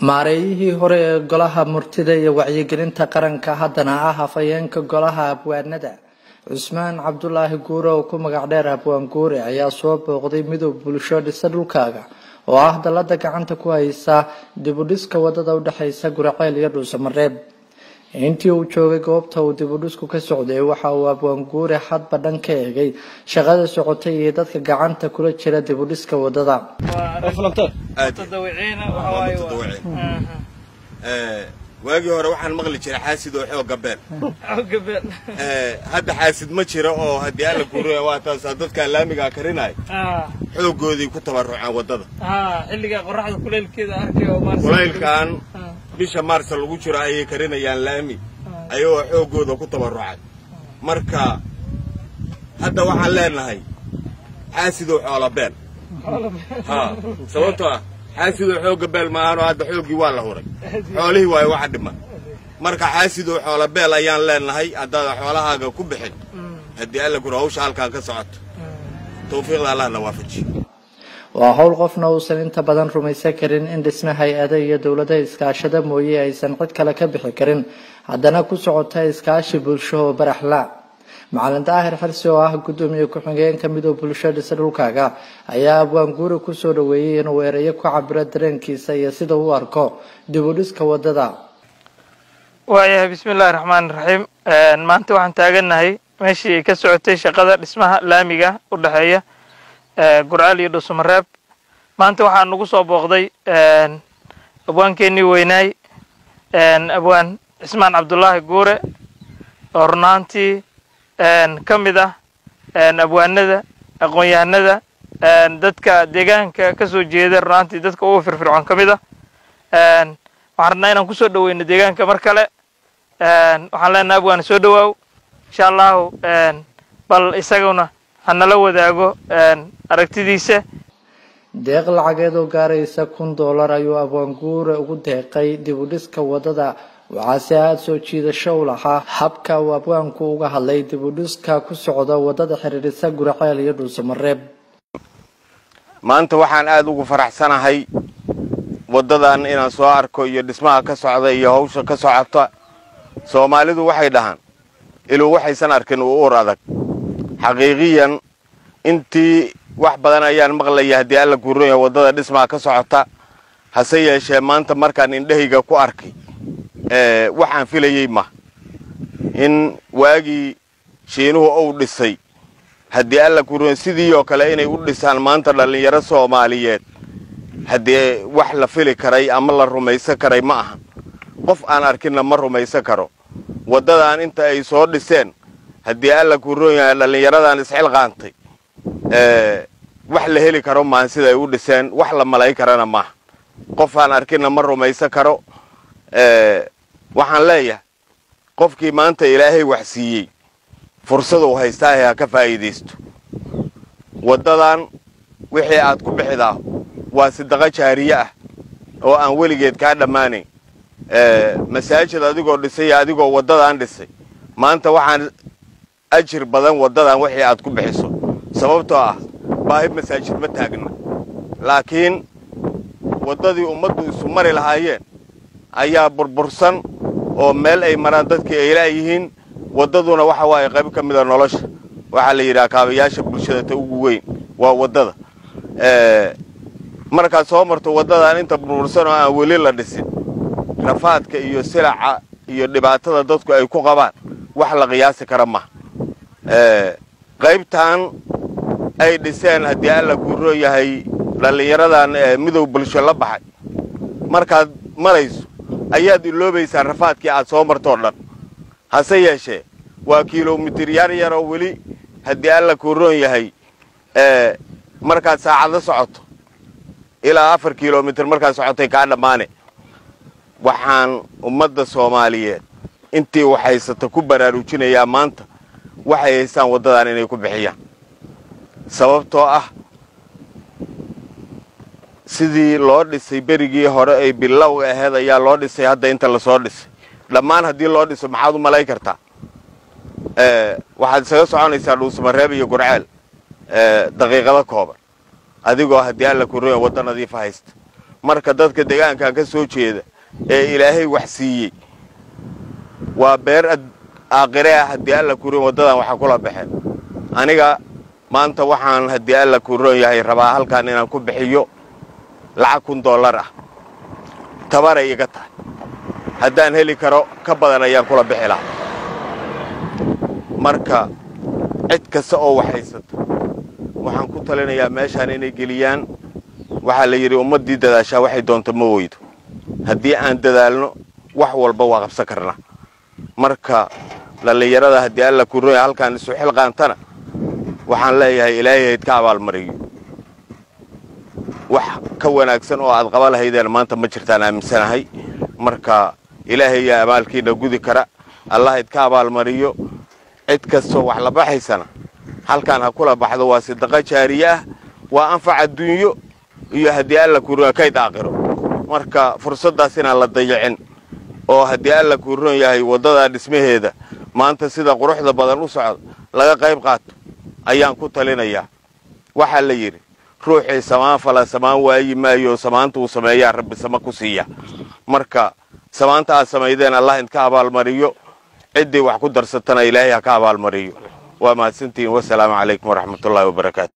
maareeyihii hore ee golaha murtida iyo wacyigelinta qaranka haddana ah hafayeenka golaha abwaanada cusmaan cabdulaahi guure oo ku magac dheer abwaan guure ayaa soo booqday midoob bulsho dhisa dhulkaaga oo ah dallada gacanta ku haysa dibudhiska wadada udhexeysa guraceel iyo dhuusamareeb intii uu joogay goobta uu dibudhisku ka socday waxa uu abwaan guure hadba dhan ka eegay shaqada socotay iyo dadka gacanta kula jira dibudhiska wadada waagii hore waxaan maqli jiray xaasid oo xooga beel hadda xaasid ma jiro oo haddii alla guuraya waa taasaa dadkaa laamigaa karinaya xoogoodii ku tabarruceen waddada kulaylkan bisha maarsa lagu jiro ayay karinayaan laami ayagoo xooggooda ku tabarrucay marka hadda waxaan leenahay xaasidoo xoola beel sababtoo ah xaasidoo xoogga beel maahanoo hadda xooggii waa la huray xoolihii waayo waxa dhiman marka xaasidoo xoola beel ayaan leenahay haddaada xoolahaaga ku bixin haddii alla guro hawsha halkaan ka socoto tawfiiqda allahna waafajiyo waa howl qofna uusan inta badan rumaysan karin in dhisme hay-ada iyo dowlada iskaashada mooye aysan cid kale ka bixi karin haddana ku socota iskaashi bulsho oo baraxla macalin daahir xirsi oo ah gudoomiye ku-xigeenka midoob bulsho dhisa dhulkaaga ayaa abwaan guuri kusoo dhaweeyey inuu ereyo ku cabiro dareenkiisa iyo sida uu arko dib u dhiska wadada waayahay bismillahi raxmaani raxiim maanta waxaan taagannahay meeshii ay ka socotay shaqada dhismaha laamiga u dhexeeya gurcaal iyo dhuusamareeb maanta waxaa nagu soo booqday abwaankeenii weynaay abwaan cismaan cabdulaahi guure oo runaantii ka mid ah abwaanada aqoon-yahanada dadka deegaanka ka soo jeeda runaantii dadka ugu firfircoon ka mid ah waxaan rabnaa inaan kusoo dhaweyno deegaanka mar kale waxaan leenaha abwaan soo dhawaaw insha allahu bal isaguna hanala wadaago aragtidiisa deeq lacageed oo gaaraysa kun doolar ayuu abwaan guure ugu deeqay dib u dhiska wadada waxaase aada soo jiidasho u lahaa habka uu abwaanku uga hadlay dib u dhiska ku socda wadada xiriirisa guraceel iyo dhuusamareeb maanta waxaan aada ugu faraxsanahay waddadan inaan soo arko iyo dhismaha ka socda iyo hawsha ka socota soomaalidu waxay dhahaan iluu waxaysan arkin uu ur adag xaqiiqiyan intii wax badan ayaan maqlaya haddii alla guuranya waddada dhismaha ka socota hase yeeshee maanta markaan indhahayga ku arkay waxaan filayey ma in waagii shiinuhu uu dhisay haddii alla guuranya sidii oo kale inay u dhisaan maanta dhallinyaro soomaaliyeed haddii wax la fili karay ama la rumaysan karay ma ahan qof aan arkinna ma rumaysan karo waddadan inta ay soo dhiseen haddii alla guuroonya dhallinyaradan isxilqaantay wax la heli karo maahan sida ay u dhiseen wax la malayn karana maaha qof aan arkinna ma rumaysan karo waxaan leeyahay qofkii maanta ilaahay wax siiyey fursaduu haystaahe ha ka faa'iidaysto waddadan wixii aad ku bixidaa waa sidaqo jaariye ah oo aan weligeed kaa dhammaanayn masaajid adigoo dhisay iyo adigoo waddadan dhisay maanta waxaan ajir badan waddadan wixii aad ku bixiso sababtoo ah baahi masaajid ma taagna laakiin waddadii ummaddu isu mari lahaayeen ayaa burbursan oo meel ay maraan dadkii ay laayihiin waddaduna waxa waaye qayb ka mida nolosha waxaa la yidhaha kaabayaasha bulshada ta ugu weyn waa waddada markaad soo marto waddadan inta burbursan oo aan weli la dhisin rafaadka iyo silaca iyo dhibaatada dadku ay ku qabaan wax la qiyaasi kara maha qaybtan ay dhiseen haddii alla guuroo yahay dhallinyaradan midow bulsho la baxay markaad marayso ayaad iloobaysaa rafaadkii aad soo martoo dhan hase yeeshee waa kilomitir yar yaroo weli haddii alla guuroon yahay markaad saacado socoto ilaa afar kilomitir markaad socotay kaa dhammaane waxaan ummadda soomaaliyeed intii waxhaysata ku baraarujinayaa maanta waxay haystaan waddadan inay ku bixiyaan sababtoo ah sidii loo dhisay berigii hore ay bilowga aheyd ayaa loo dhisay hadda inta lasoo dhisay dhammaan haddii loo dhiso maxaad u malayn kartaa waxaad isaga soconaysaa dhuusamareeb iyo gurceel daqiiqado kooban adigoo haddii alla kuroya wadda nadiifa haysta marka dadka deegaankan ka soo jeeda ee ilaahay wax siiyey waa beer aakhire ah haddii alla kurin waddadan waxa kula baxeen aniga maanta waxaan haddii alla kuron yahay rabaa halkan inaan ku bixiyo lacag kun dollar ah tabaray iga tahay haddaan heli karo ka badan ayaan kula bixi lahaa marka cid kasta oo wax haysato waxaan ku talinayaa meeshaan inay geliyaan waxaa la yidhi ummaddii dadaashaa waxay doonta ma weydo haddii aan dadaalno wax walba waa qabsan karnaa marka dhallinyarada haddii alla kuroya halkaan isu xilqaantana waxaan leeyahay ilaahay hayd ka abaalmariyo wax ka wanaagsan oo aad qaba lahaydeen maanta ma jirtaan aaminsanahay marka ilaahay yaa abaalkiina gudi kara allahayd ka abaalmariyo cid kastoo wax la baxaysana halkaan ha kula baxdo waa sidaqa jaariye ah waa anfac adduunyo iyo haddii alla kuroya kayd aakhiro marka fursaddaas inaan la dayacin oo haddii alla kuron yahay waddadaa dhismaheeda maanta sida quruxda badan u socda laga qayb qaato ayaan ku talinayaa waxaa la yidhi ruuxii samaan fala samaan waayi maayo samaanta uu sameeyaa rabbi sama ku siiya marka samaanta aad samaydeen allah idka abaalmariyo ciddii wax ku darsatana ilaahay ha ka abaalmariyo waa mahadsantihiin wasalaamu calaykum waraxmatullaahi wabarakaatu